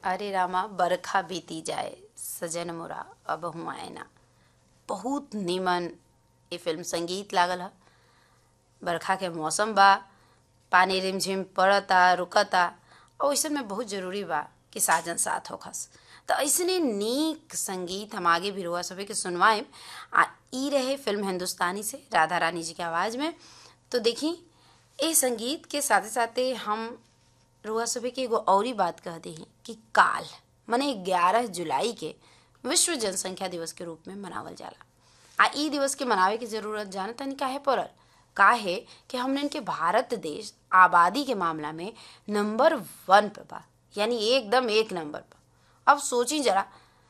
अरे रामा बरखा बीती जाए सजन मोरा अब हुआ ना बहुत निमन ये फिल्म संगीत लागल ह बरखा के मौसम बा पानी रिमझिम पड़ता रुकता और ऐसे में बहुत जरूरी बा कि साजन साथ होखस तो ऐसने नीक संगीत हम आगे भी रुआ सभी के सुनवाएम आ ई रहे फिल्म हिंदुस्तानी से राधा रानी जी के आवाज़ में तो देखी ए संगीत के साथे साथे हम रुआ सभी के एगो औरी बात कह दी कि काल मने ग्यारह जुलाई के विश्व जनसंख्या दिवस के रूप में मनावल जाला आ ई दिवस के मनावे की जरूरत जाने तनी काहे पड़ल काहे कि हमने इनके भारत देश आबादी के मामला में नंबर वन पे बा यानी एकदम एक नंबर पर अब सोची जरा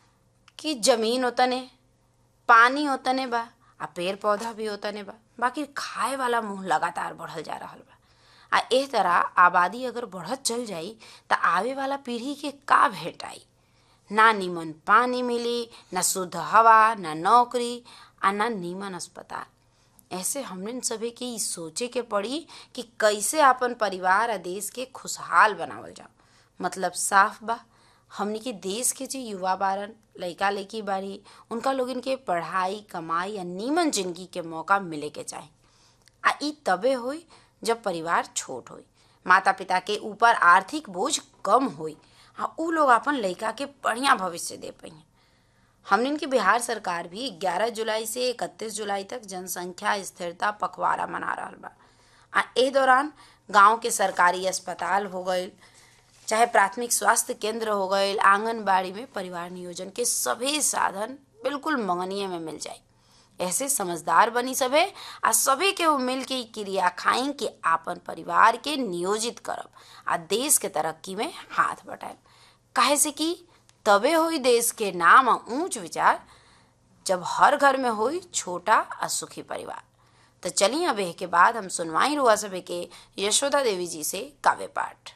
कि जमीन ओतने पानी ओतने बा आ पेड़ पौधा भी ओतने बा बाकी खाए वाला मुंह लगातार बढ़ल जा रहल बा आ एह तरह आबादी अगर बढ़त चल जाई त आवे वाला पीढ़ी के का भेटाई ना नीमन पानी मिली ना शुद्ध हवा ना नौकरी आ ना नीमन अस्पताल ऐसे हमने सभी के ई सोचे के पड़ी कि कैसे अपन परिवार आ देश के खुशहाल बनावल जाओ मतलब साफ बा हमनी के देश के जो युवा बारन लइका लइकी बारी उनका लोगन के पढ़ाई कमाई या नीमन जिंदगी के मौका मिले के चाही आ ई तबे होई जब परिवार छोट होई माता पिता के ऊपर आर्थिक बोझ कम होई आ उ लोग अपन लइका के बढ़िया भविष्य दे पाई हमने की बिहार सरकार भी 11 जुलाई से 31 जुलाई तक जनसंख्या स्थिरता पखवाड़ा मना रहा बा आ एह दौरान गांव के सरकारी अस्पताल हो गईल चाहे प्राथमिक स्वास्थ्य केंद्र हो गईल आंगनबाड़ी में परिवार नियोजन के सभी साधन बिल्कुल मंगनीय में मिल जाए ऐसे समझदार बनी सबे आ सभी के मिल के क्रिया खाई कि आपन परिवार के नियोजित करब आ देश के तरक्की में हाथ बटाएब काहे से कि तबे होई देश के नाम आ ऊंच विचार जब हर घर में होई छोटा आ सुखी परिवार तो चलिए अब के बाद हम सुनवाई रुआ सभे के यशोदा देवी जी से काव्य पाठ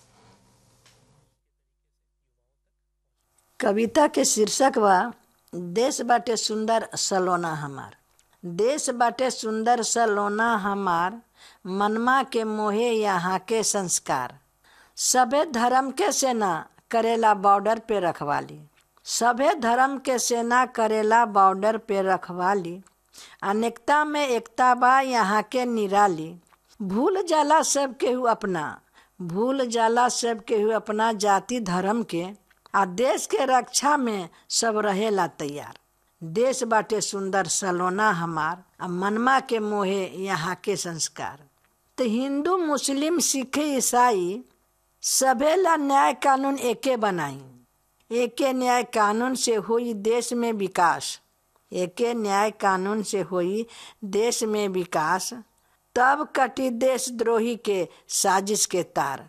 कविता के शीर्षक बा देश बाटे सुंदर सलोना हमार देश बाटे सुंदर सलोना हमार मनमा के मोहे यहाँ के संस्कार सभे धर्म के सेना करेला बॉर्डर पे रखवाली सभे धर्म के सेना करेला बॉर्डर पे रखवाली अनेकता में एकता बा यहाँ के निराली भूल जाला सब केहू अपना भूल जाला सब केहू अपना जाति धर्म के आ देश के रक्षा में सब रहेला तैयार देश बाटे सुंदर सलोना हमार आ मनमा के मोहे यहाँ के संस्कार तो हिंदू मुस्लिम सिख ईसाई सभे ला न्याय कानून एके बनाई एके न्याय कानून से हुई देश में विकास एके न्याय कानून से हुई देश में विकास तब कटी देशद्रोही के साजिश के तार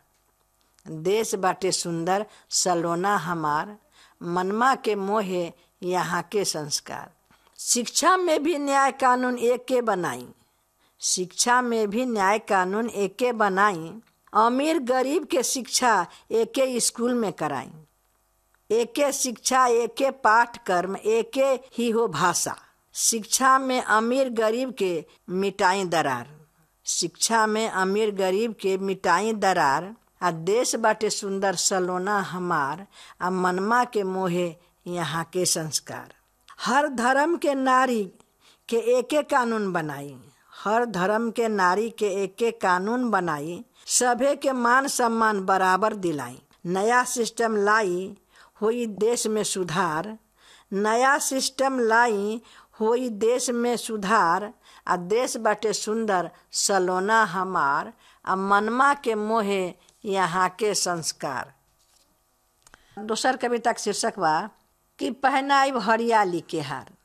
देश बाटे सुंदर सलोना हमार मनमा के मोहे यहाँ के संस्कार शिक्षा में भी न्याय कानून एक के बनाई शिक्षा में भी न्याय कानून एक के बनाई अमीर गरीब के शिक्षा एके स्कूल में कराई एके शिक्षा एके पाठ्यक्रम एके ही हो भाषा शिक्षा में अमीर गरीब के मिटाई दरार शिक्षा में अमीर गरीब के मिटाई दरार आ देश बाटे सुंदर सलोना हमार आ मनमा के मोहे यहाँ के संस्कार हर धर्म के नारी के एके कानून बनाई हर धर्म के नारी के एके कानून बनाई सभे के मान सम्मान बराबर दिलाई नया सिस्टम लाई होई देश में सुधार नया सिस्टम लाई होई देश में सुधार आ देश बाटे सुंदर सलोना हमार आ मनमा के मोहे यहाँ के संस्कार दोसर कविता के शीर्षक बा कि पहनाइब हरियाली के हार